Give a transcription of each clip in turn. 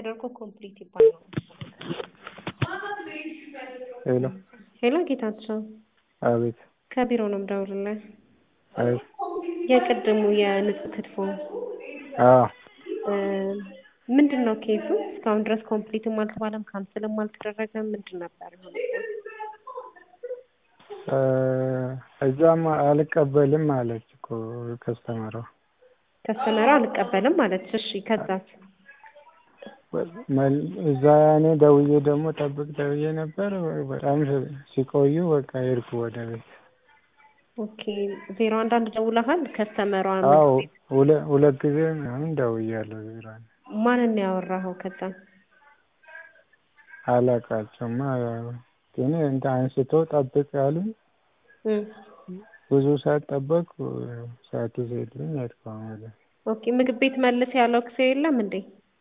ተደርጎ ኮምፕሊት ይባላል። ሄሎ ሄሎ ጌታቸው አቤት ከቢሮ ነው የምደውልልህ። አቤት የቅድሙ የንጹህ ክትፎ አዎ እ ምንድን ነው ኬሱ? እስካሁን ድረስ ኮምፕሊትም አልተባለም ካንስልም አልተደረገም። ምንድን ነበር የሆነው? እ እዛም አልቀበልም አለች እኮ ከስተመሯ ከስተመሯ አልቀበልም አለች። እሺ ከዛስ? መል- እዛ እኔ ደውዬ ደግሞ ጠብቅ ደውዬ ነበር። በጣም ሲቆዩ በቃ ሄድኩ ወደ ቤት። ኦኬ ዜሮ አንድ አንድ ደውለሃል? ከስተመሯ አዎ ሁለ- ሁለት ጊዜ ምናምን ደውያለሁ። ዜሮ አንድ ማንን ነው ያወራኸው? ከዛ አላውቃቸውማ ግን እንትን አንስቶ ጠብቅ ያሉኝ እ ብዙ ሰዓት ጠበቅኩ። ሰዓቱ ሲሄድልኝ ሄድኩ አሁን ወደ ኦኬ ምግብ ቤት መልስ ያለው ጊዜ የለም እንዴ?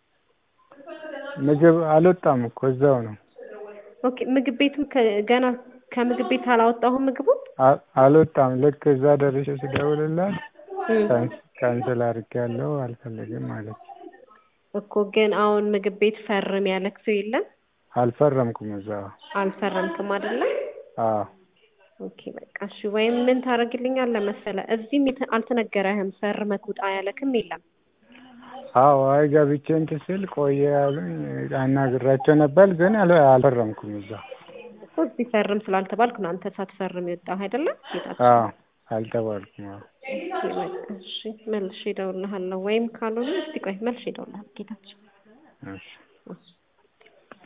ምግብ አልወጣም እኮ እዛው ነው። ኦኬ ምግብ ቤቱም ከ- ገና ከምግብ ቤት አላወጣሁም ምግቡን አ- አልወጣም። ልክ እዛ ደርሼ ስደውልላት እ ካን- ካንስል አድርጌያለሁ አልፈልግም አለች። እኮ ግን አሁን ምግብ ቤት ፈርም ያለ ጊዜ የለም? አልፈረምኩም እዛው። አልፈረምክም አይደለ? አዎ ኦኬ በቃ እሺ። ወይም ምን ታደርግልኛለህ መሰለህ እዚህም የተ- አልተነገረህም ፈርመህ ውጣ ያለክም የለም። አዎ አይ ገብቼ እንትን ስል ቆየ ያሉኝ አናግራቸው ነበር ግን አል- አልፈረምኩም እዛው። እኮ እዚህ ፈርም ስላልተባልክ ነው አንተ ሳትፈርም የወጣህ አይደለም? ጌታቸው አዎ አልተባልኩም። አዎ ኦኬ በቃ እሺ። መልሼ እደውልልሃለሁ ወይም ካልሆነ እስቲ ቆይ መልሼ እደውልልሃለሁ ጌታቸው። እሺ እሺ